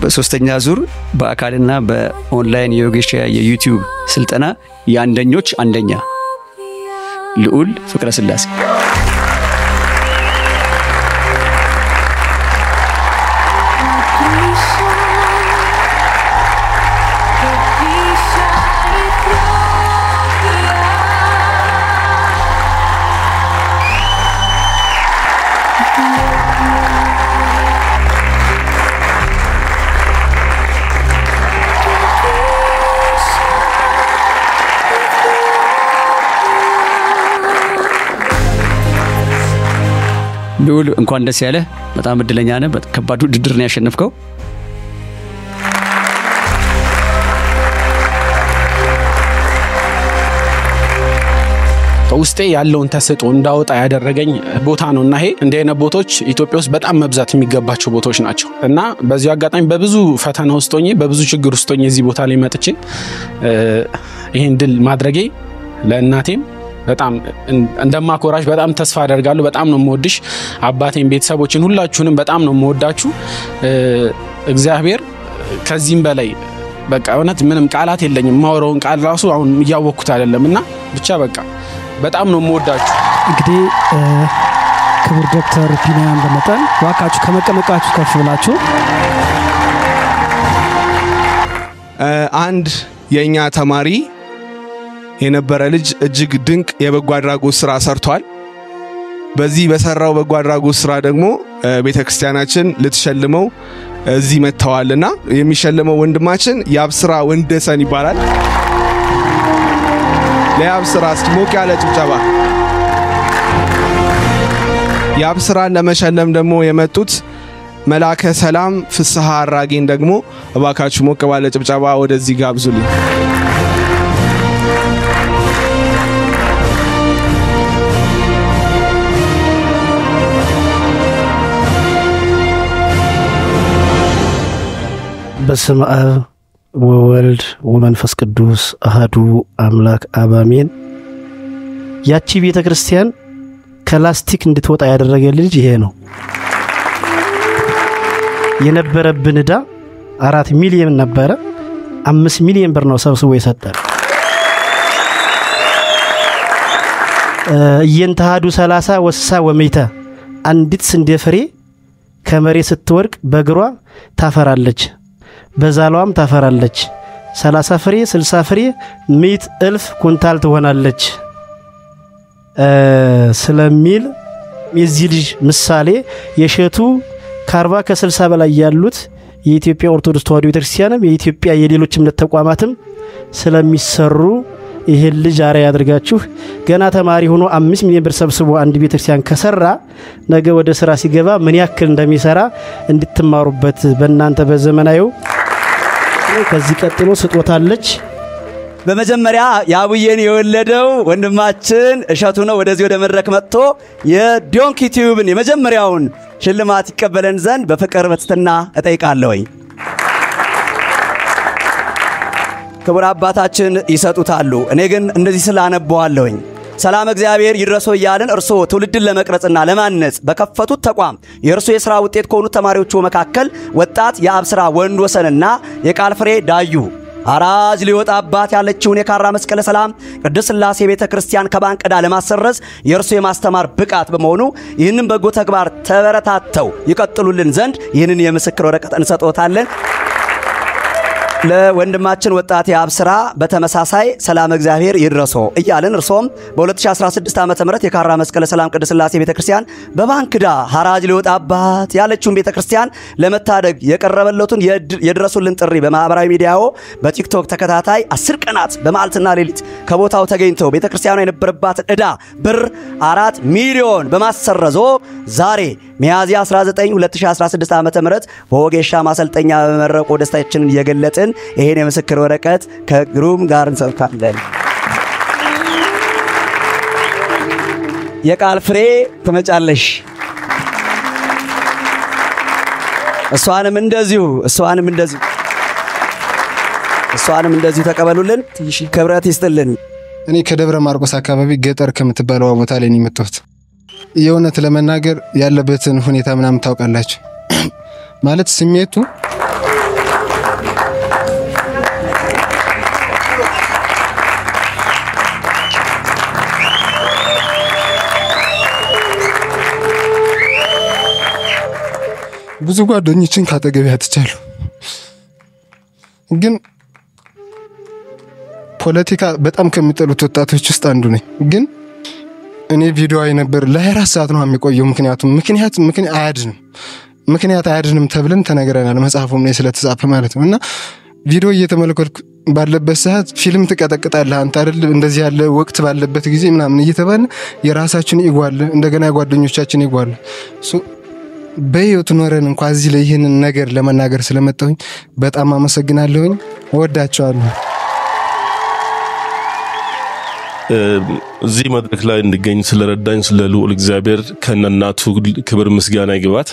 በሶስተኛ ዙር በአካልና በኦንላይን የዮጌሻ የዩቲዩብ ስልጠና የአንደኞች አንደኛ ልዑል ፍቅረ ስላሴ ልዑል እንኳን ደስ ያለ። በጣም እድለኛ ነህ። ከባድ ውድድር ነው ያሸነፍከው። ውስጤ ያለውን ተሰጥኦ እንዳወጣ ያደረገኝ ቦታ ነው እና ይሄ እንዲህ አይነት ቦታዎች ኢትዮጵያ ውስጥ በጣም መብዛት የሚገባቸው ቦታዎች ናቸው እና በዚሁ አጋጣሚ በብዙ ፈተና ውስጥ ሆኜ በብዙ ችግር ውስጥ ሆኜ እዚህ ቦታ ላይ መጥቼ ይህን ድል ማድረጌ ለእናቴም በጣም እንደማኮራሽ በጣም ተስፋ አደርጋለሁ። በጣም ነው የምወድሽ አባቴን፣ ቤተሰቦችን፣ ሁላችሁንም በጣም ነው የምወዳችሁ። እግዚአብሔር ከዚህም በላይ በቃ እውነት ምንም ቃላት የለኝም። የማወራውን ቃል ራሱ አሁን እያወቅኩት አይደለም እና ብቻ በቃ በጣም ነው የምወዳችሁ። እንግዲህ ክቡር ዶክተር ቢንያም በመጠን ዋካችሁ ከመቀመቃችሁ ከፍ ብላችሁ አንድ የእኛ ተማሪ የነበረ ልጅ እጅግ ድንቅ የበጎ አድራጎት ስራ ሰርቷል። በዚህ በሰራው በጎ አድራጎት ስራ ደግሞ ቤተ ክርስቲያናችን ልትሸልመው እዚህ መጥተዋልና የሚሸልመው ወንድማችን የአብስራ ወንደሰን ይባላል። ለየአብስራ እስኪ ሞቅ ያለ ጭብጨባ። የአብስራን ለመሸለም ደግሞ የመጡት መላከ ሰላም ፍስሐ አራጌን ደግሞ እባካችሁ ሞቅ ባለ ጭብጨባ ወደዚህ ጋብዙልኝ። በስመ አብ ወወልድ ወመንፈስ ቅዱስ አህዱ አምላክ አባሜን። ያቺ ቤተ ክርስቲያን ከላስቲክ እንድትወጣ ያደረገ ልጅ ይሄ ነው። የነበረብን ዕዳ አራት ሚሊዮን ነበረ። አምስት ሚሊዮን ብር ነው ሰብስቦ የሰጠን። እየንተሃዱ ሰላሳ ወስሳ ወሜታ አንዲት ስንዴ ፍሬ ከመሬት ስትወድቅ በእግሯ ታፈራለች በዛሏም ታፈራለች። ሰላሳ ፍሬ ስልሳ ፍሬ ምዕት እልፍ ኩንታል ትሆናለች ስለሚል የዚህ ልጅ ምሳሌ የሸቱ ከአርባ ከስልሳ በላይ ያሉት የኢትዮጵያ ኦርቶዶክስ ተዋሕዶ ቤተክርስቲያንም የኢትዮጵያ የሌሎች እምነት ተቋማትም ስለሚሰሩ ይህን ልጅ አርአያ ያድርጋችሁ። ገና ተማሪ ሆኖ አምስት ሚሊዮን ብር ሰብስቦ አንድ ቤተክርስቲያን ከሰራ ነገ ወደ ስራ ሲገባ ምን ያክል እንደሚሰራ እንድትማሩበት በእናንተ በዘመናዊው ከዚህ ቀጥሎ ስጦታለች። በመጀመሪያ የአቡዬን የወለደው ወንድማችን እሸቱ ነው። ወደዚህ ወደ መድረክ መጥቶ የዶንኪ ቲዩብን የመጀመሪያውን ሽልማት ይቀበለን ዘንድ በፍቅር በትህትና እጠይቃለሁኝ። ክቡር አባታችን ይሰጡታሉ። እኔ ግን እንደዚህ ስላነበዋለሁኝ ሰላም እግዚአብሔር ይድረሶ እያልን እርስዎ ትውልድን ለመቅረጽና ለማነጽ በከፈቱት ተቋም የእርሶ የሥራ ውጤት ከሆኑት ተማሪዎቹ መካከል ወጣት የአብስራ ወንድ ወሰንና የቃል ፍሬ ዳዩ አራጅ ሊወጣባት ያለችውን የካራ መስቀለ ሰላም ቅድስት ሥላሴ ቤተ ክርስቲያን ከባንክ ዕዳ ለማሰረዝ የእርሱ የማስተማር ብቃት በመሆኑ ይህንን በጎ ተግባር ተበረታተው ይቀጥሉልን ዘንድ ይህንን የምስክር ወረቀት እንሰጦታለን። ለወንድማችን ወጣት የአብስራ በተመሳሳይ ሰላም እግዚአብሔር ይድረሶ እያልን እርሶም በ2016 ዓ ም የካራ መስቀለ ሰላም ቅድስት ሥላሴ ቤተ ክርስቲያን በባንክ ዕዳ ሐራጅ ሊወጣባት ያለችውን ቤተ ክርስቲያን ለመታደግ የቀረበለቱን የድረሱልን ጥሪ በማኅበራዊ ሚዲያዎ በቲክቶክ ተከታታይ አስር ቀናት በመዓልትና ሌሊት ከቦታው ተገኝተው ቤተ ክርስቲያኗ የነበረባትን ዕዳ ብር አራት ሚሊዮን በማሰረዞ ዛሬ ሚያዝያ 19 2016 ዓ ም በወጌሻ ማሰልጠኛ በመረቆ ደስታችንን እየገለጥን ይሄን የምስክር ወረቀት ከግሩም ጋር እንሰብካለን። የቃል ፍሬ ትመጫለሽ። እሷንም እንደዚሁ እሷንም እንደዚሁ እሷንም እንደዚሁ ተቀበሉልን። ክብረት ይስጥልን። እኔ ከደብረ ማርቆስ አካባቢ ገጠር ከምትባለዋ ቦታ ላይ ነው የመጣሁት። የእውነት ለመናገር ያለበትን ሁኔታ ምናምን ታውቃላችሁ። ማለት ስሜቱ ብዙ ጓደኞችን ካጠገቤ አጥቻለሁ። ግን ፖለቲካ በጣም ከሚጠሉት ወጣቶች ውስጥ አንዱ ነኝ። ግን እኔ ቪዲዮ ነበር ለ24 ሰዓት ነው የሚቆየው። ምክንያቱም ምክንያት ምክንያት አያድንም ምክንያት አያድንም ተብለን ተነግረናል። መጽሐፉም ላይ ስለተጻፈ ማለት ነው እና ቪዲዮ እየተመለከትኩ ባለበት ሰዓት ፊልም ትቀጠቅጣለህ አንተ አይደል እንደዚህ ያለ ወቅት ባለበት ጊዜ ምናምን እየተባለ የራሳችን ኢጎ አለ፣ እንደገና የጓደኞቻችን ኢጎ አለ። ሶ በህይወት ኖረን እንኳ እዚህ ላይ ይህንን ነገር ለመናገር ስለመጣሁኝ በጣም አመሰግናለሁኝ። እወዳቸዋለሁ። እዚህ መድረክ ላይ እንድገኝ ስለረዳኝ ስለ ልዑል እግዚአብሔር ከነናቱ ክብር ምስጋና ይግባት።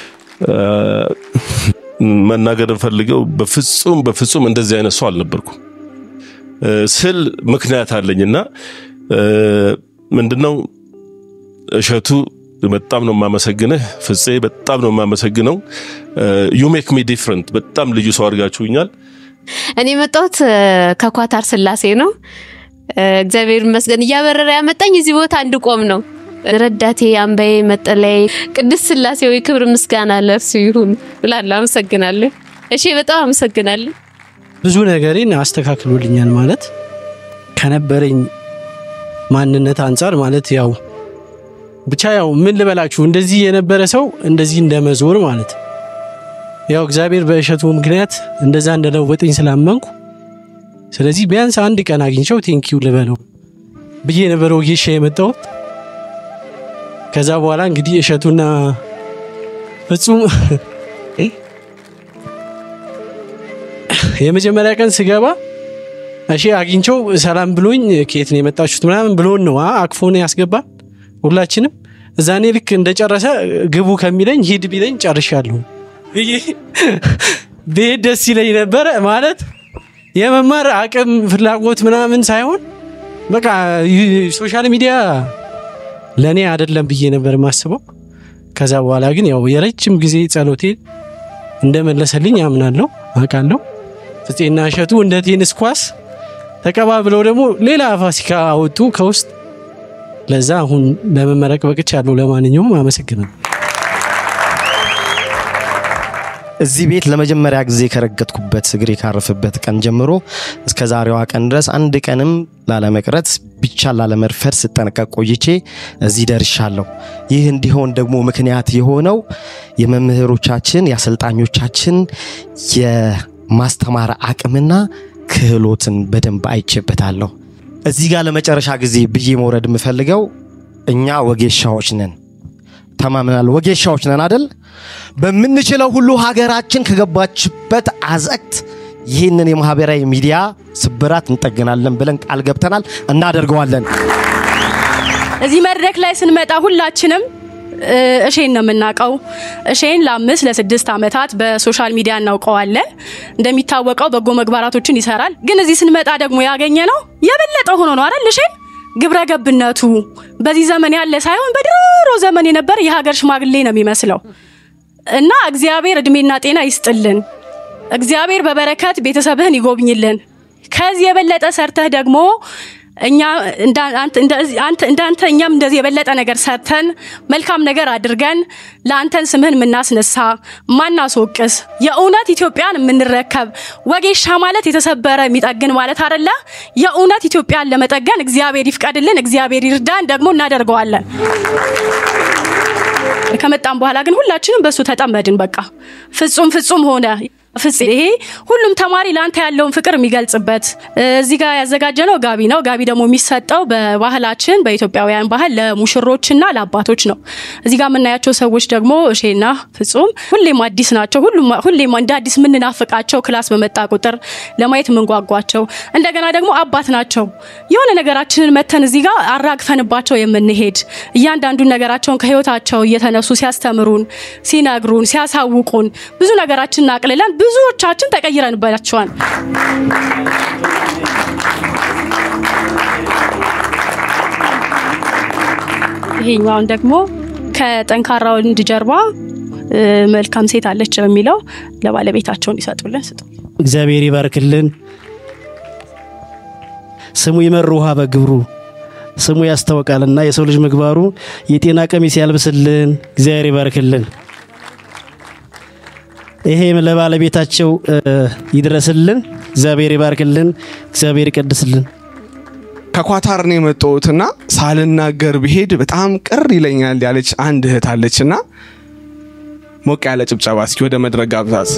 መናገር እንፈልገው በፍጹም በፍጹም እንደዚህ አይነት ሰው አልነበርኩም ስል ምክንያት አለኝና ምንድነው እሸቱ በጣም ነው የማመሰግንህ። ፍፄ በጣም ነው የማመሰግነው። ዩ ሜክ ሚ ዲፍረንት በጣም ልዩ ሰው አድርጋችሁኛል። እኔ የመጣሁት ከኳታር ስላሴ ነው። እግዚአብሔር ይመስገን እያበረረ ያመጣኝ እዚህ ቦታ እንድቆም ነው። ረዳቴ፣ አምባዬ፣ መጠለያዬ ቅድስት ስላሴ ወይ ክብር ምስጋና ለእርሱ ይሁን ብላለሁ። አመሰግናለሁ። እሺ፣ በጣም አመሰግናለሁ። ብዙ ነገሬን አስተካክሎልኛል ማለት ከነበረኝ ማንነት አንጻር ማለት ያው ብቻ ያው ምን ልበላችሁ እንደዚህ የነበረ ሰው እንደዚህ እንደመዞር ማለት ያው እግዚአብሔር በእሸቱ ምክንያት እንደዛ እንደለወጠኝ ስላመንኩ ስለዚህ ቢያንስ አንድ ቀን አግኝቸው ቴንኪው ልበለው ብዬ ነበረ ወጌሻ የመጣሁት። ከዛ በኋላ እንግዲህ እሸቱና ፍጹም የመጀመሪያ ቀን ስገባ እሺ አግኝቸው ሰላም ብሎኝ ከየት ነው የመጣችሁት ምናምን ብሎን ነው አቅፎን ያስገባል ሁላችንም። እዛኔ ልክ እንደጨረሰ ግቡ ከሚለኝ ሂድ ቢለኝ ጨርሻለሁ ብሄድ ደስ ይለኝ ነበረ ማለት የመማር አቅም ፍላጎት ምናምን ሳይሆን በቃ ሶሻል ሚዲያ ለእኔ አይደለም ብዬ ነበር የማስበው። ከዛ በኋላ ግን ያው የረጅም ጊዜ ጸሎቴ እንደመለሰልኝ አምናለሁ አውቃለሁ። ፍፄና እሸቱ እንደ ቴኒስ ኳስ ተቀባብለው ደግሞ ሌላ ፋሲካ አወጡ ከውስጥ። ለዛ አሁን ለመመረቅ በቅቻለሁ። ለማንኛውም አመሰግናለሁ። እዚህ ቤት ለመጀመሪያ ጊዜ ከረገጥኩበት እግሬ ካረፈበት ቀን ጀምሮ እስከ ዛሬዋ ቀን ድረስ አንድ ቀንም ላለመቅረት ብቻ ላለመርፈድ ስጠነቀቅ ቆይቼ እዚህ ደርሻለሁ። ይህ እንዲሆን ደግሞ ምክንያት የሆነው የመምህሮቻችን የአሰልጣኞቻችን የማስተማር አቅምና ክህሎትን በደንብ አይቼበታለሁ። እዚህ ጋር ለመጨረሻ ጊዜ ብዬ መውረድ የምፈልገው እኛ ወጌሻዎች ነን ተማምናል። ወጌሻዎች ነን አደል? በምንችለው ሁሉ ሀገራችን ከገባችበት አዘቅት ይህንን የማህበራዊ ሚዲያ ስብራት እንጠግናለን ብለን ቃል ገብተናል፣ እናደርገዋለን። እዚህ መድረክ ላይ ስንመጣ ሁላችንም እሼን ነው የምናውቀው። እሼን ለአምስት ለስድስት ዓመታት በሶሻል ሚዲያ እናውቀዋለን። እንደሚታወቀው በጎ ምግባራቶችን ይሰራል። ግን እዚህ ስንመጣ ደግሞ ያገኘ ነው የበለጠ ሆኖ ነው አይደል? እሼን ግብረ ገብነቱ በዚህ ዘመን ያለ ሳይሆን በድሮ ዘመን የነበረ የሀገር ሽማግሌ ነው የሚመስለው እና እግዚአብሔር እድሜና ጤና ይስጥልን። እግዚአብሔር በበረከት ቤተሰብህን ይጎብኝልን። ከዚህ የበለጠ ሰርተህ ደግሞ እኛ እንዳንተ እኛም እንደዚህ የበለጠ ነገር ሰርተን መልካም ነገር አድርገን ለአንተን ስምህን የምናስነሳ ማናስወቅስ የእውነት ኢትዮጵያን የምንረከብ ወጌሻ ማለት የተሰበረ የሚጠግን ማለት አደለ። የእውነት ኢትዮጵያን ለመጠገን እግዚአብሔር ይፍቀድልን፣ እግዚአብሔር ይርዳን። ደግሞ እናደርገዋለን። ከመጣም በኋላ ግን ሁላችንም በእሱ ተጠመድን። በቃ ፍጹም ፍጹም ሆነ። ፍጽ ይሄ ሁሉም ተማሪ ለአንተ ያለውን ፍቅር የሚገልጽበት እዚህ ጋር ያዘጋጀነው ጋቢ ነው። ጋቢ ደግሞ የሚሰጠው በባህላችን በኢትዮጵያውያን ባህል ለሙሽሮችና ለአባቶች ነው። እዚህ ጋር የምናያቸው ሰዎች ደግሞ እሼና ፍጹም ሁሌም አዲስ ናቸው። ሁሌም እንደ አዲስ የምንናፍቃቸው ክላስ በመጣ ቁጥር ለማየት የምንጓጓቸው እንደገና ደግሞ አባት ናቸው። የሆነ ነገራችንን መተን እዚህ ጋር አራግፈንባቸው የምንሄድ እያንዳንዱን ነገራቸውን ከህይወታቸው እየተነሱ ሲያስተምሩን፣ ሲነግሩን፣ ሲያሳውቁን ብዙ ነገራችንን አቅልለን ብዙዎቻችን ተቀይረንባቸዋል። ይሄኛውን ደግሞ ከጠንካራ ወንድ ጀርባ መልካም ሴት አለች በሚለው ለባለቤታቸው እንዲሰጡልን ስጡ። እግዚአብሔር ይባርክልን። ስሙ ይመር ውሃ በግብሩ ስሙ ያስታውቃልና የሰው ልጅ ምግባሩ የጤና ቀሚስ ያልብስልን። እግዚአብሔር ይባርክልን። ይሄ ለባለቤታቸው ይድረስልን። እግዚአብሔር ይባርክልን። እግዚአብሔር ይቀድስልን። ከኳታር ነው የመጣሁትና ሳልናገር ብሄድ በጣም ቅር ይለኛል ያለች አንድ እህት አለችና ሞቅ ያለ ጭብጨባ እስኪ ወደ መድረክ ጋብዛት።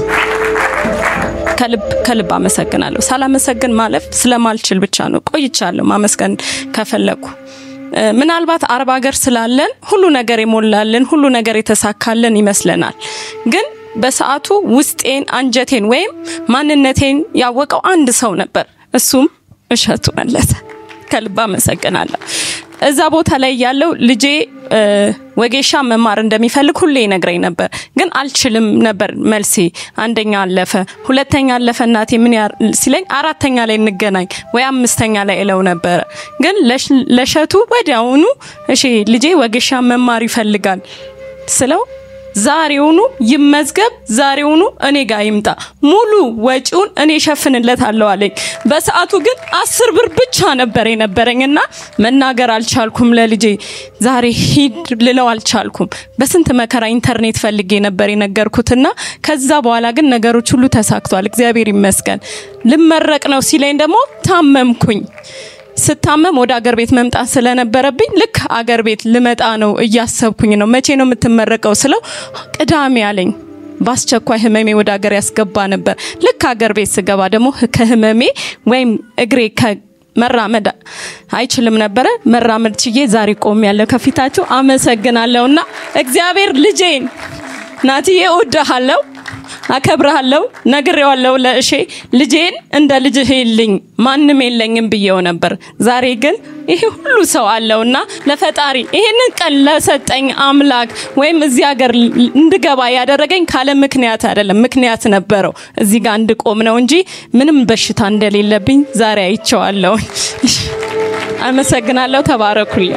ከልብ ከልብ አመሰግናለሁ። ሳላመሰግን ማለፍ ስለማልችል ብቻ ነው። ቆይቻለሁ ማመስገን ከፈለኩ ምናልባት አረብ ሀገር ስላለን ሁሉ ነገር የሞላልን ሁሉ ነገር የተሳካልን ይመስለናል። ግን በሰዓቱ ውስጤን፣ አንጀቴን ወይም ማንነቴን ያወቀው አንድ ሰው ነበር። እሱም እሸቱ መለሰ። ከልብ አመሰግናለሁ። እዛ ቦታ ላይ ያለው ልጄ ወጌሻ መማር እንደሚፈልግ ሁሌ ይነግረኝ ነበር፣ ግን አልችልም ነበር መልሴ። አንደኛ አለፈ፣ ሁለተኛ አለፈ እናቴ ምን ሲለኝ አራተኛ ላይ እንገናኝ ወይ አምስተኛ ላይ እለው ነበረ። ግን ለሸቱ ወዲያውኑ እሺ ልጄ ወጌሻ መማር ይፈልጋል ስለው ዛሬውኑ ይመዝገብ፣ ዛሬውኑ እኔ ጋር ይምጣ፣ ሙሉ ወጪውን እኔ ሸፍንለታለሁ አለኝ። በሰዓቱ ግን አስር ብር ብቻ ነበር የነበረኝና መናገር አልቻልኩም። ለልጄ ዛሬ ሂድ ልለው አልቻልኩም። በስንት መከራ ኢንተርኔት ፈልጌ ነበር የነገርኩትና ከዛ በኋላ ግን ነገሮች ሁሉ ተሳክቷል፣ እግዚአብሔር ይመስገን። ልመረቅ ነው ሲለኝ ደግሞ ታመምኩኝ። ስታመም ወደ አገር ቤት መምጣት ስለነበረብኝ ልክ አገር ቤት ልመጣ ነው እያሰብኩኝ ነው። መቼ ነው የምትመረቀው ስለው ቅዳሜ አለኝ። በአስቸኳይ ህመሜ ወደ ሀገር ያስገባ ነበር። ልክ ሀገር ቤት ስገባ ደግሞ ከህመሜ ወይም እግሬ መራመድ አይችልም ነበረ። መራመድ ችዬ ዛሬ ቆም ያለው ከፊታችሁ አመሰግናለሁና እግዚአብሔር ልጄን ናትዬ እወድሃለሁ አከብረሃለሁ ነግሬዋለሁ ለእሼ ልጄን እንደ ልጅህ የልኝ ማንም የለኝም ብዬው ነበር። ዛሬ ግን ይሄ ሁሉ ሰው አለውና ለፈጣሪ ይሄንን ቀን ለሰጠኝ አምላክ ወይም እዚህ ሀገር እንድገባ ያደረገኝ ካለ ምክንያት አይደለም፣ ምክንያት ነበረው። እዚህ ጋር እንድቆም ነው እንጂ ምንም በሽታ እንደሌለብኝ ዛሬ አይቼዋለሁ። አመሰግናለሁ። ተባረኩልኝ።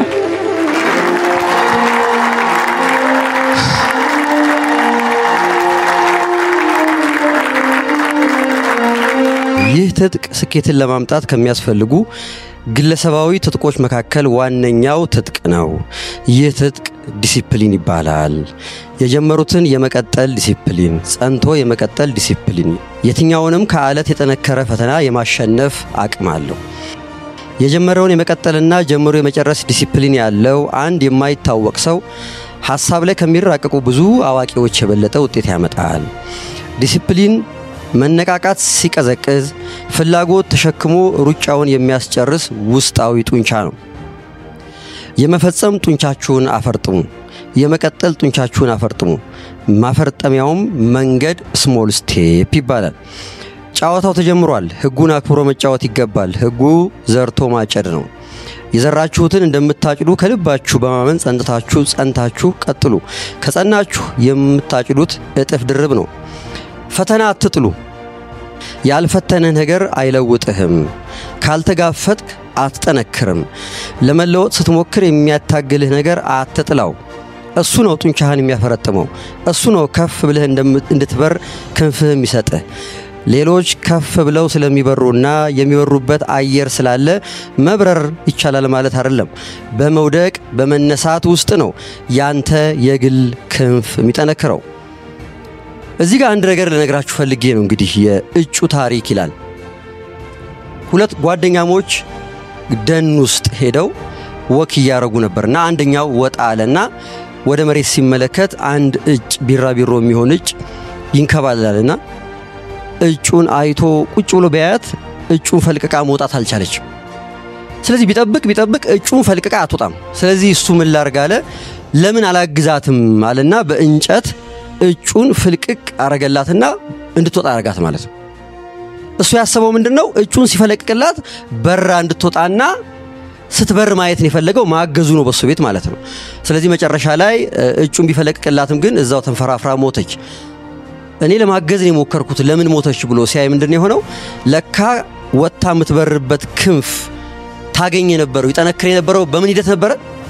ይህ ትጥቅ ስኬትን ለማምጣት ከሚያስፈልጉ ግለሰባዊ ትጥቆች መካከል ዋነኛው ትጥቅ ነው። ይህ ትጥቅ ዲሲፕሊን ይባላል። የጀመሩትን የመቀጠል ዲሲፕሊን፣ ጸንቶ የመቀጠል ዲሲፕሊን፣ የትኛውንም ከአለት የጠነከረ ፈተና የማሸነፍ አቅም አለው። የጀመረውን የመቀጠልና ጀምሮ የመጨረስ ዲሲፕሊን ያለው አንድ የማይታወቅ ሰው ሀሳብ ላይ ከሚራቀቁ ብዙ አዋቂዎች የበለጠ ውጤት ያመጣል። ዲሲፕሊን መነቃቃት ሲቀዘቅዝ ፍላጎት ተሸክሞ ሩጫውን የሚያስጨርስ ውስጣዊ ጡንቻ ነው። የመፈጸም ጡንቻችሁን አፈርጥሙ፣ የመቀጠል ጡንቻችሁን አፈርጥሙ። ማፈርጠሚያውም መንገድ ስሞል ስቴፕ ይባላል። ጨዋታው ተጀምሯል። ህጉን አክብሮ መጫወት ይገባል። ህጉ ዘርቶ ማጨድ ነው። የዘራችሁትን እንደምታጭዱ ከልባችሁ በማመን ጸንታችሁ ጸንታችሁ ቀጥሉ። ከጸናችሁ የምታጭዱት እጥፍ ድርብ ነው። ፈተና አትጥሉ። ያልፈተነ ነገር አይለውጥህም። ካልተጋፈጥክ አትጠነክርም። ለመለወጥ ስትሞክር የሚያታግልህ ነገር አትጥላው። እሱ ነው ጡንቻህን የሚያፈረጥመው። እሱ ነው ከፍ ብለህ እንድትበር ክንፍህ የሚሰጥህ። ሌሎች ከፍ ብለው ስለሚበሩና የሚበሩበት አየር ስላለ መብረር ይቻላል ማለት አይደለም። በመውደቅ በመነሳት ውስጥ ነው ያንተ የግል ክንፍ የሚጠነክረው። እዚህ ጋር አንድ ነገር ልነግራችሁ ፈልጌ ነው። እንግዲህ የእጩ ታሪክ ይላል። ሁለት ጓደኛሞች ደን ውስጥ ሄደው ወክ እያረጉ ነበር እና አንደኛው ወጣ አለና ወደ መሬት ሲመለከት አንድ እጭ ቢራቢሮ የሚሆን እጭ ይንከባለላልና እጩን አይቶ ቁጭ ብሎ ቢያያት እጩን ፈልቅቃ መውጣት አልቻለችም። ስለዚህ ቢጠብቅ ቢጠብቅ እጩን ፈልቅቃ አትወጣም። ስለዚህ እሱ ምን ላርግ አለ። ለምን አላግዛትም አለና በእንጨት እጩን ፍልቅቅ አረገላትና እንድትወጣ አረጋት ማለት ነው። እሱ ያሰበው ምንድን ነው? እጩን ሲፈለቅቅላት በራ እንድትወጣና ስትበር ማየትን የፈለገው ማገዙ ነው በሱ ቤት ማለት ነው። ስለዚህ መጨረሻ ላይ እጩን ቢፈለቅቅላትም ግን እዛው ተንፈራፍራ ሞተች። እኔ ለማገዝ ነው የሞከርኩት ለምን ሞተች ብሎ ሲያይ ምንድን ነው የሆነው? ለካ ወጥታ የምትበርበት ክንፍ ታገኝ የነበረው ይጠነክር የነበረው በምን ሂደት ነበረ?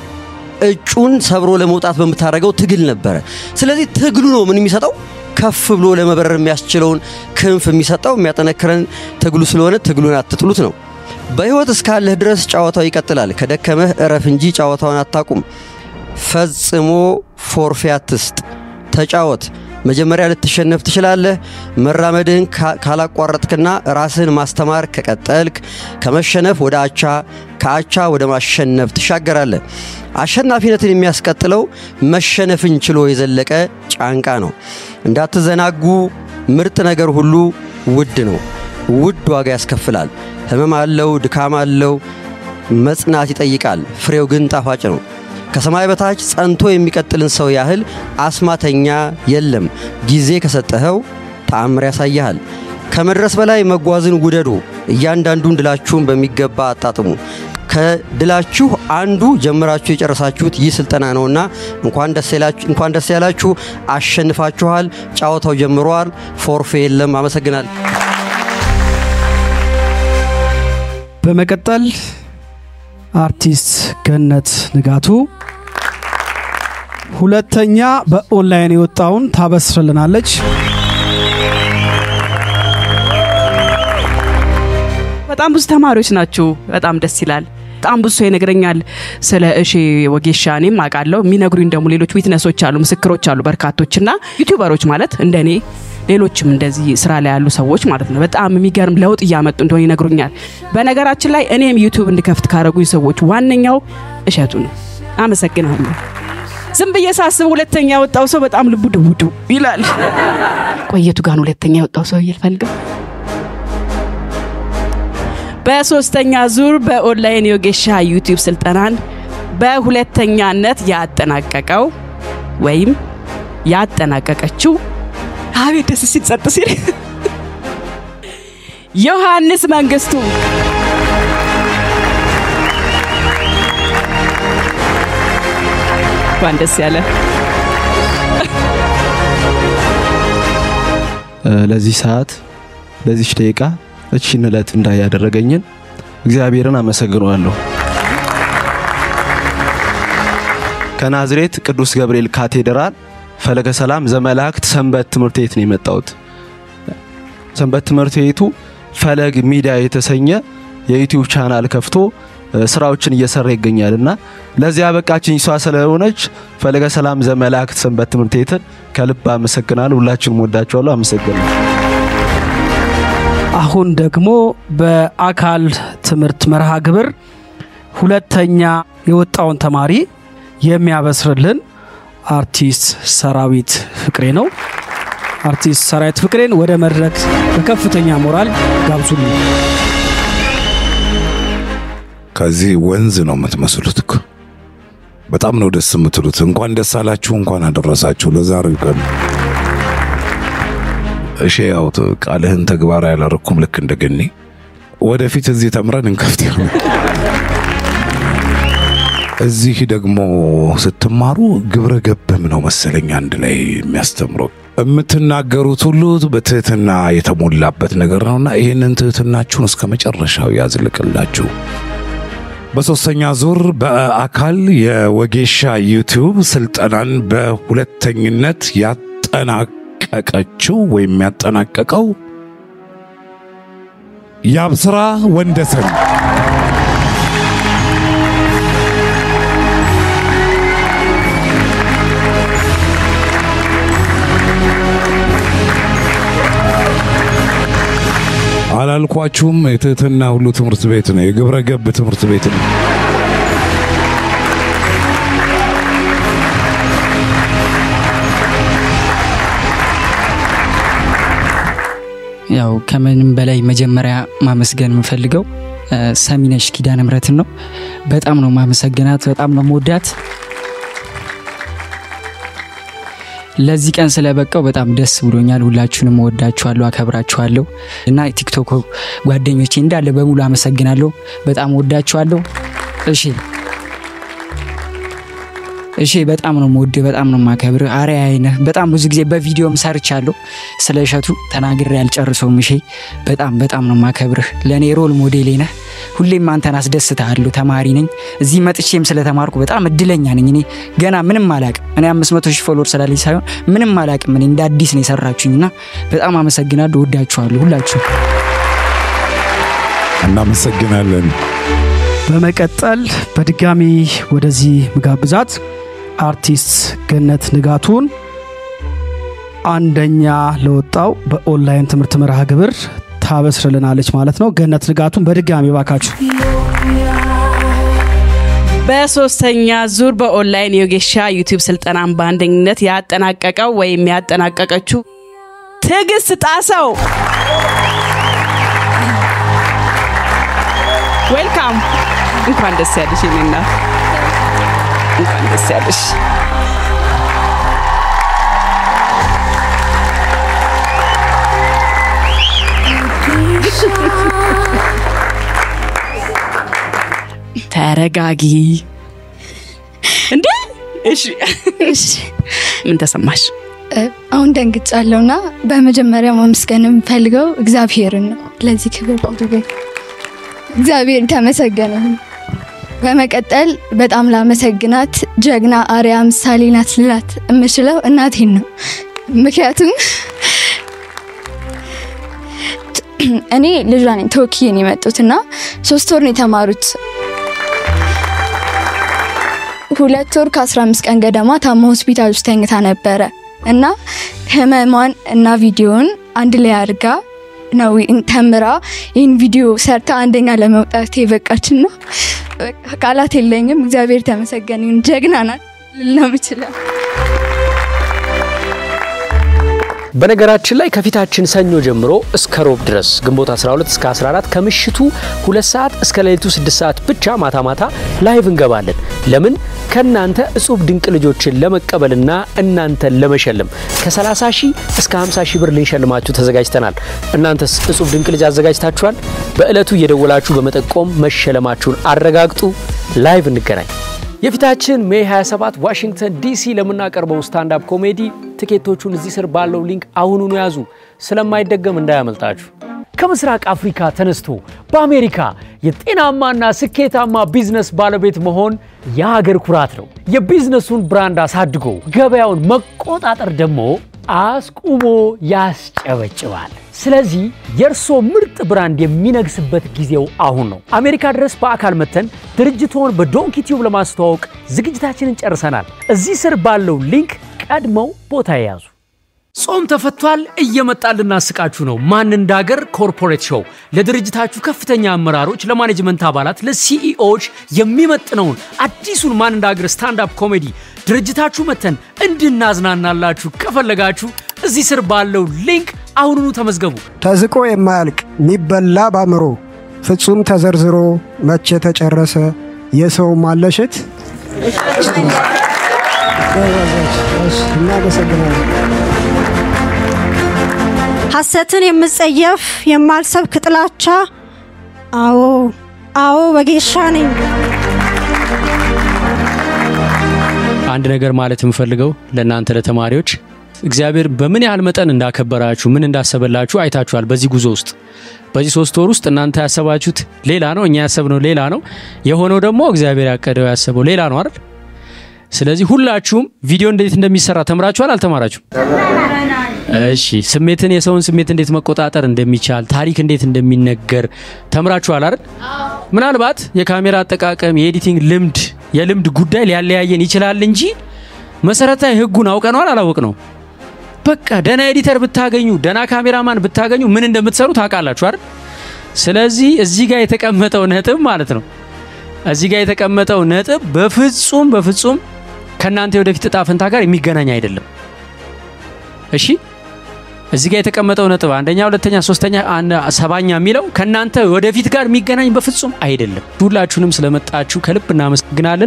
እጩን ሰብሮ ለመውጣት በምታደርገው ትግል ነበረ። ስለዚህ ትግሉ ነው ምን የሚሰጠው ከፍ ብሎ ለመበረር የሚያስችለውን ክንፍ የሚሰጠው የሚያጠነክረን ትግሉ ስለሆነ ትግሉን አትጥሉት ነው። በሕይወት እስካለህ ድረስ ጨዋታው ይቀጥላል። ከደከመህ እረፍ እንጂ ጨዋታውን አታቁም። ፈጽሞ ፎርፌ አትስጥ፣ ተጫወት። መጀመሪያ ልትሸነፍ ትችላለህ። መራመድህን ካ- ካላቋረጥክና ራስህን ማስተማር ከቀጠልክ ከመሸነፍ ወደ አቻ ከአቻ ወደ ማሸነፍ ትሻገራለህ። አሸናፊነትን የሚያስቀጥለው መሸነፍን ችሎ የዘለቀ ጫንቃ ነው። እንዳትዘናጉ፣ ምርጥ ነገር ሁሉ ውድ ነው። ውድ ዋጋ ያስከፍላል። ህመም አለው፣ ድካም አለው፣ መጽናት ይጠይቃል። ፍሬው ግን ጣፋጭ ነው። ከሰማይ በታች ጸንቶ የሚቀጥልን ሰው ያህል አስማተኛ የለም። ጊዜ ከሰጠኸው ተአምር ያሳይሃል። ከመድረስ በላይ መጓዝን ውደዱ። እያንዳንዱን ድላችሁን በሚገባ አጣጥሙ። ከድላችሁ አንዱ ጀምራችሁ የጨረሳችሁት ይህ ስልጠና ነውና እንኳን ደስ ያላችሁ፣ እንኳን ደስ ያላችሁ። አሸንፋችኋል። ጨዋታው ጀምሯል። ፎርፌ የለም። አመሰግናል። በመቀጠል አርቲስት ገነት ንጋቱ ሁለተኛ በኦንላይን የወጣውን ታበስርልናለች። በጣም ብዙ ተማሪዎች ናችሁ። በጣም ደስ ይላል። በጣም ብዙ ሰው ይነግረኛል ስለ እሺ ወጌሻ። እኔም አውቃለሁ። የሚነግሩኝ ደግሞ ሌሎች ዊትነሶች አሉ፣ ምስክሮች አሉ በርካቶች እና ዩቲዩበሮች ማለት እንደ እኔ ሌሎችም እንደዚህ ስራ ላይ ያሉ ሰዎች ማለት ነው በጣም የሚገርም ለውጥ እያመጡ እንደሆነ ይነግሩኛል። በነገራችን ላይ እኔም ዩቲዩብ እንድከፍት ካደረጉኝ ሰዎች ዋነኛው እሸቱ ነው። አመሰግናለሁ። ዝም ብዬ ሳስብ ሁለተኛ የወጣው ሰው በጣም ልቡ ድውዱ ይላል። ቆየቱ ጋር ነው ሁለተኛ የወጣው ሰው እየልፈልገው በሶስተኛ ዙር በኦንላይን የወጌሻ ዩቲዩብ ስልጠናን በሁለተኛነት ያጠናቀቀው ወይም ያጠናቀቀችው አቤት ደስ ሲል ጸጥ ሲል ዮሐንስ መንግስቱ እንኳን ደስ ያለ ለዚህ ሰዓት ለዚች ደቂቃ እቺን እለት እንዳይ ያደረገኝን እግዚአብሔርን አመሰግነዋለሁ። ከናዝሬት ቅዱስ ገብርኤል ካቴድራል ፈለገ ሰላም ዘመላእክት ሰንበት ትምህርት ቤት ነው የመጣሁት። ሰንበት ትምህርት ቤቱ ፈለግ ሚዲያ የተሰኘ የዩቲዩብ ቻናል ከፍቶ እ፣ ስራዎችን እየሰራ ይገኛል እና ለዚያ በቃችኝ እሷ ስለሆነች ፈለገ ሰላም ዘመላእክት ሰንበት ትምህርት ቤትን ከልብ አመሰግናለሁ። ሁላችሁንም ወዳችኋለሁ። አመሰግናለሁ። አሁን ደግሞ በአካል ትምህርት መርሃ ግብር ሁለተኛ የወጣውን ተማሪ የሚያበስርልን አርቲስት ሰራዊት ፍቅሬ ነው። አርቲስት ሰራዊት ፍቅሬን ወደ መድረክ በከፍተኛ ሞራል ጋብዙልኝ። ከዚህ ወንዝ ነው የምትመስሉት እኮ በጣም ነው ደስ የምትሉት። እንኳን ደስ አላችሁ፣ እንኳን አደረሳችሁ ለዛሬው ቀን። እሺ ያው ት- ቃልህን ተግባራዊ ያላረኩም ልክ እንደገኒ ወደፊት እዚህ ተምረን እንከፍት ይሆናል። እዚህ ደግሞ ስትማሩ ግብረ ገብም ነው መሰለኝ አንድ ላይ የሚያስተምረው የምትናገሩት ሁሉ በትህትና የተሞላበት ነገር ነውና ይህንን ትህትናችሁን እስከ መጨረሻው ያዝልቅላችሁ። በሶስተኛ ዙር በአካል የወጌሻ ዩቲዩብ ስልጠናን በሁለተኝነት ያጠናቀቀችው ወይም ያጠናቀቀው የአብስራ ወንደሰን አላልኳችሁም? የትህትና ሁሉ ትምህርት ቤት ነው። የግብረ ገብ ትምህርት ቤት ነው። ያው ከምንም በላይ መጀመሪያ ማመስገን የምፈልገው እ፣ ሰሚነሽ ኪዳነ ምሕረትን ነው። በጣም ነው ማመሰግናት፣ በጣም ነው መወዳት። ለዚህ ቀን ስለበቃው በጣም ደስ ብሎኛል። ሁላችሁንም እወዳችኋለሁ፣ አከብራችኋለሁ እና ቲክቶክ ጓደኞቼ እንዳለ በሙሉ አመሰግናለሁ። በጣም እወዳችኋለሁ። እሺ እሺ በጣም ነው የምወድ፣ በጣም ነው የማከብር። አርአያዬ ነህ። በጣም ብዙ ጊዜ በቪዲዮም ሰርቻለሁ። ስለ እሸቱ ተናግሬ አልጨርሰውም። እሺ በጣም በጣም ነው የማከብርህ። ለእኔ ሮል ሞዴሌ ነህ። ሁሌም አንተን አስደስታለሁ። ተማሪ ነኝ። እዚህ መጥቼም ስለተማርኩ በጣም እድለኛ ነኝ። እኔ ገና ምንም አላቅም። እኔ አምስት መቶ ሺህ ፎሎወር ስላለኝ ሳይሆን ምንም አላቅም። እኔ እንደ አዲስ ነው የሰራችሁኝና በጣም አመሰግናለሁ። ወዳችኋለሁ ሁላችሁ። እናመሰግናለን። በመቀጠል በድጋሚ ወደዚህ ምጋብዛት አርቲስት ገነት ንጋቱን አንደኛ ለወጣው በኦንላይን ትምህርት መርሃ ግብር ታበስርልናለች ማለት ነው። ገነት ንጋቱን በድጋሚ ባካችሁ በሶስተኛ ዙር በኦንላይን የወጌሻ ዩቲዩብ ስልጠናን በአንደኝነት ያጠናቀቀው ወይም ያጠናቀቀችው ትዕግስት ጣሰው ዌልካም። እንኳን ደስ ያለሽ የኔ እናት፣ እንኳን ደስ ያለሽ። ተረጋጊ እንዴ። እሺ እሺ ምን ተሰማሽ? አሁን ደንግጫለሁና በመጀመሪያ ማመስገን የምፈልገው እግዚአብሔርን ነው። ለዚህ ክብር አድርገኝ እግዚአብሔር የተመሰገነ ይሁን። በመቀጠል በጣም ላመሰግናት ጀግና አርያ ምሳሌ ናት ልላት የምችለው እናቴን ነው። ምክንያቱም እኔ ልጇ ነኝ ተወክዬ ነው የመጡት እና ሶስት ወር ነው የተማሩት ሁለት ወር ከ15 ቀን ገደማ ታማ ሆስፒታል ውስጥ ተኝታ ነበረ እና ህመሟን እና ቪዲዮውን አንድ ላይ አድርጋ ነው ተምራ ይህን ቪዲዮ ሰርታ አንደኛ ለመውጣት የበቃችን ነው። ቃላት የለኝም። እግዚአብሔር ተመሰገነ ይሁን። ጀግና ናት ልል ነው የምችለው። በነገራችን ላይ ከፊታችን ሰኞ ጀምሮ እስከ ሮብ ድረስ ግንቦት 12 እስከ 14 ከምሽቱ ሁለት ሰዓት እስከ ሌሊቱ 6 ሰዓት ብቻ ማታ ማታ ላይቭ እንገባለን። ለምን ከእናንተ እጹብ ድንቅ ልጆችን ለመቀበልና እናንተን ለመሸለም ከ30 ሺህ እስከ 50 ሺህ ብር ልንሸልማችሁ ተዘጋጅተናል። እናንተስ እጹብ ድንቅ ልጅ አዘጋጅታችኋል? በዕለቱ እየደወላችሁ በመጠቆም መሸለማችሁን አረጋግጡ። ላይቭ እንገናኝ። የፊታችን ሜይ 27 ዋሽንግተን ዲሲ ለምናቀርበው ስታንዳፕ ኮሜዲ ትኬቶቹን እዚህ ስር ባለው ሊንክ አሁኑኑ ያዙ። ስለማይደገም እንዳያመልጣችሁ። ከምስራቅ አፍሪካ ተነስቶ በአሜሪካ የጤናማና ስኬታማ ቢዝነስ ባለቤት መሆን የሀገር ኩራት ነው። የቢዝነሱን ብራንድ አሳድጎ ገበያውን መቆጣጠር ደግሞ አስቁሞ ያስጨበጭባል። ስለዚህ የእርሶ ምርጥ ብራንድ የሚነግስበት ጊዜው አሁን ነው። አሜሪካ ድረስ በአካል መተን ድርጅቶን በዶንኪ ቲዩብ ለማስተዋወቅ ዝግጅታችንን ጨርሰናል። እዚህ ስር ባለው ሊንክ ቀድመው ቦታ የያዙ። ጾም ተፈቷል። እየመጣን ልናስቃችሁ ነው። ማን እንዳገር ኮርፖሬት ሾው ለድርጅታችሁ ከፍተኛ አመራሮች፣ ለማኔጅመንት አባላት፣ ለሲኢኦዎች የሚመጥነውን አዲሱን ማን እንዳገር ስታንዳፕ ኮሜዲ ድርጅታችሁ መተን እንድናዝናናላችሁ ከፈለጋችሁ እዚህ ስር ባለው ሊንክ አሁኑኑ ተመዝገቡ። ተዝቆ የማያልቅ የሚበላ ባምሮ ፍጹም ተዘርዝሮ መቼ ተጨረሰ የሰው ማለሸት። እናመሰግናለን። ሐሰትን የምጸየፍ የማልሰብክ ጥላቻ። አዎ አዎ ወጌሻ ነኝ። አንድ ነገር ማለት የምፈልገው ለእናንተ ለተማሪዎች እግዚአብሔር በምን ያህል መጠን እንዳከበራችሁ ምን እንዳሰበላችሁ አይታችኋል። በዚህ ጉዞ ውስጥ በዚህ ሶስት ወር ውስጥ እናንተ ያሰባችሁት ሌላ ነው፣ እኛ ያሰብነው ሌላ ነው። የሆነው ደግሞ እግዚአብሔር ያቀደው ያሰበው ሌላ ነው አይደል? ስለዚህ ሁላችሁም ቪዲዮ እንዴት እንደሚሰራ ተምራችኋል አልተማራችሁም? እሺ፣ ስሜትን የሰውን ስሜት እንዴት መቆጣጠር እንደሚቻል ታሪክ እንዴት እንደሚነገር ተምራችኋል አይደል? ምናልባት የካሜራ አጠቃቀም የኤዲቲንግ ልምድ የልምድ ጉዳይ ሊያለያየን ይችላል እንጂ መሰረታዊ ህጉን አውቀነዋል አላወቅ ነው። በቃ ደና ኤዲተር ብታገኙ ደና ካሜራማን ብታገኙ ምን እንደምትሰሩ ታውቃላችሁ አይደል? ስለዚህ እዚህ ጋር የተቀመጠው ነጥብ ማለት ነው እዚህ ጋር የተቀመጠው ነጥብ በፍጹም በፍጹም ከእናንተ የወደፊት እጣ ፈንታ ጋር የሚገናኝ አይደለም። እሺ እዚህ ጋር የተቀመጠው ነጥብ አንደኛ፣ ሁለተኛ፣ ሶስተኛ፣ ሰባኛ የሚለው ከእናንተ ወደፊት ጋር የሚገናኝ በፍጹም አይደለም። ሁላችሁንም ስለመጣችሁ ከልብ እናመሰግናለን።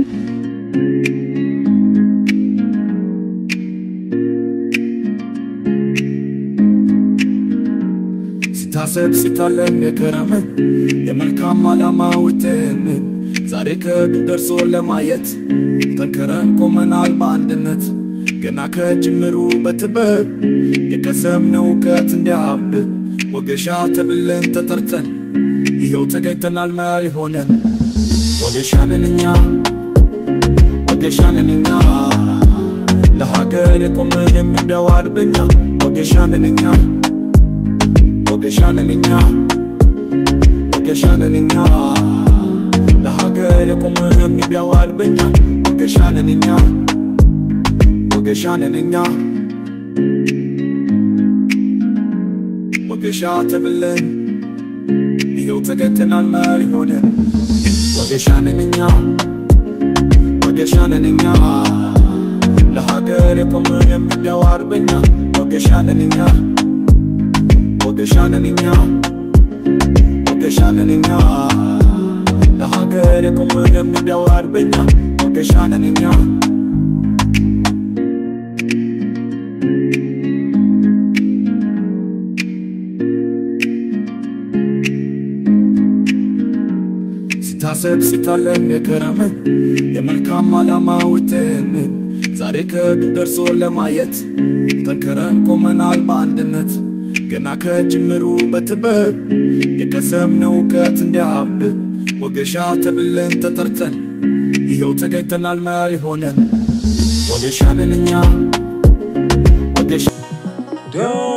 ሲታሰብ ሲታለም የከረመ የመልካም ዓላማ ውጤን ዛሬ ከግብ ደርሶ ለማየት ጠንክረን ቆመናል በአንድነት ገና ከጅምሩ በትበብ የቀሰምነው እውቀት እንዲያብብ ወገሻ ተብለን ተጠርተን ይኸው ተገኝተናል መሪ ሆነን ወገሻ ነን እኛ ወገሻ ነን እኛ ለሀገር የቆምን የምንደው አርበኛ ወገሻ ነን እኛ ወገሻ ነን እኛ ወገሻ ነን እኛ ለሀገር የቆምን የሚቢያው አርበኛ ወገሻ ነን እኛ ወገሻ ነን እኛ ወጌሻ ተብለን ይኸው ተገተናል መሪ ሆነን ወጌሻ ነን እኛ ወጌሻ ነን እኛ ለሀገር የቆምን የሚደው አርበኛ ወጌሻ ነን እኛ ወጌሻ ነን እኛ ወጌሻ ነን እኛ ለሀገር የቆምን የሚደው አርበኛ ወጌሻ ነን እኛ ሲታሰብ ሲታለም የከረመ የመልካም ዓላማ ውጤን ዛሬ ከግብ ደርሶ ለማየት ጠንክረን ቆመናል በአንድነት ገና ከጅምሩ በትበብ የቀሰምነው እውቀት እንዲያብብ ወጌሻ ተብለን ተጠርተን ይኸው ተገኝተናል መሪ ሆነን ወጌሻ ነን እኛ ወጌሻ